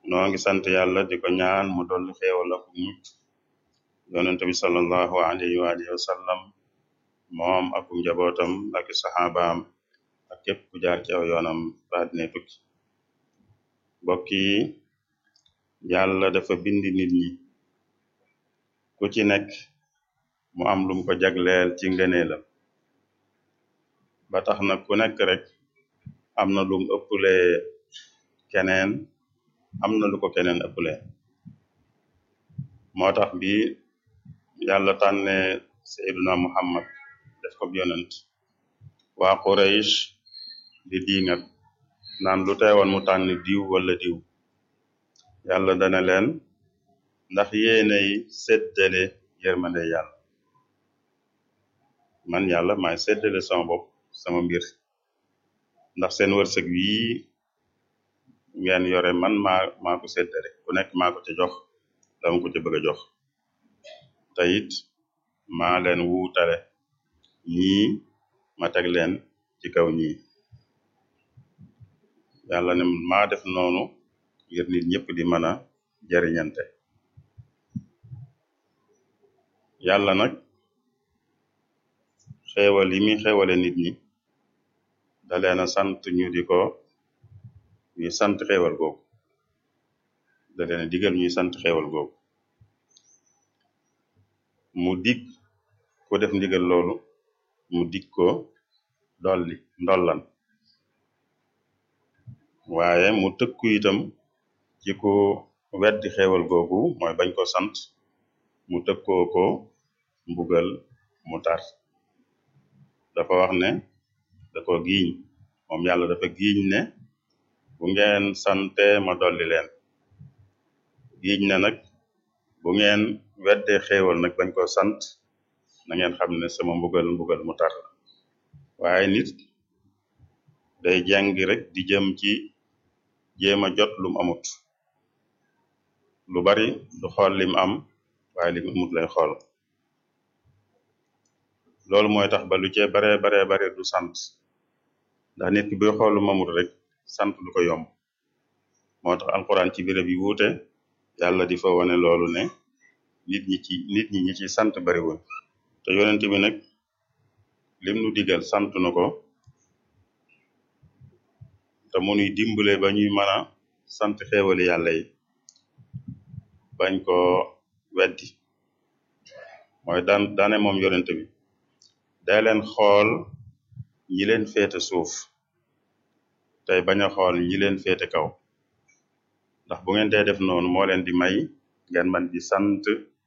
noo ngi sant yàlla di ko ñaan mu dolli xéewal ak mucc yonente bi sallallahu alayhi wa alihi wa sallam moom ak njabootam ak saxaabaam ak képp ku jaar ci aw yoonam ba dine tukki mbokk yi yàlla dafa bindi nit ñi ku ci nekk mu am lum ko jagleel ci ngëneelam ba tax na ku nekk rek am na lum ëpple keneen am na lu ko keneen ëpple moo tax bi yàlla tànne sayyiduna muhammad def ko yonent waa Quraysh di diingat naan lu teewoon mu tànn diw wala diw yàlla dana leen ndax yéenay séddale yërmande yàlla man yàlla maay séddale sama bopp sama mbir ndax seen wërsëg wii ngeen yore man maa maa ko séddale ku nekk maa ko ci jox dama ko ci bëgg a jox te it maa leen wuutale ñii ma teg leen ci kaw ñii yàlla ne maa def noonu ngir nit ñëpp di mën a jariñante yàlla nag xeewal yi muy xeewale nit ñi da leen a sant ñu di ko ñuy sant xeewal googu da leen a digal ñuy sant xeewal googu mu dig ko def ndigal loolu mu dig ko dolli ndollan waaye mu tëkku itam ci ko weddi xeewal googu mooy bañ ko sant mu tëkkoo ko mbugal mu tar dafa wax ne da ko giiñ moom yàlla dafa giiñ ne bu ngeen sante ma dolli leen giiñ ne nag bu ngeen weddee xeewal nag bañ ko sant na ngeen xam ne sama mbugal mbugal mu tar la waaye nit day jàngi rek di jëm ci jéem a jot lum amut lu bari du xool lim am waaye lim amut lay xool loolu mooy tax ba lu cee baree baree bare du sant ndax nit ki buy xool lu mamut rek sant du ko yomb moo tax alxuraan ci béréb yi wuute yàlla di fa wane loolu ne nit ñi ci nit ñi ñi ci sant bariwuñ te yonent bi nag lim nu digal sant na ko te mu nuy dimbale ba ñuy mën a sant xéewali yàlla yi bañ ko weddi mooy daan daane moom yonent bi day leen xool ñi leen féete suuf tey bañ a xool ñi leen féete kaw ndax bu ngeen dee def noonu moo leen di may ngeen man di sant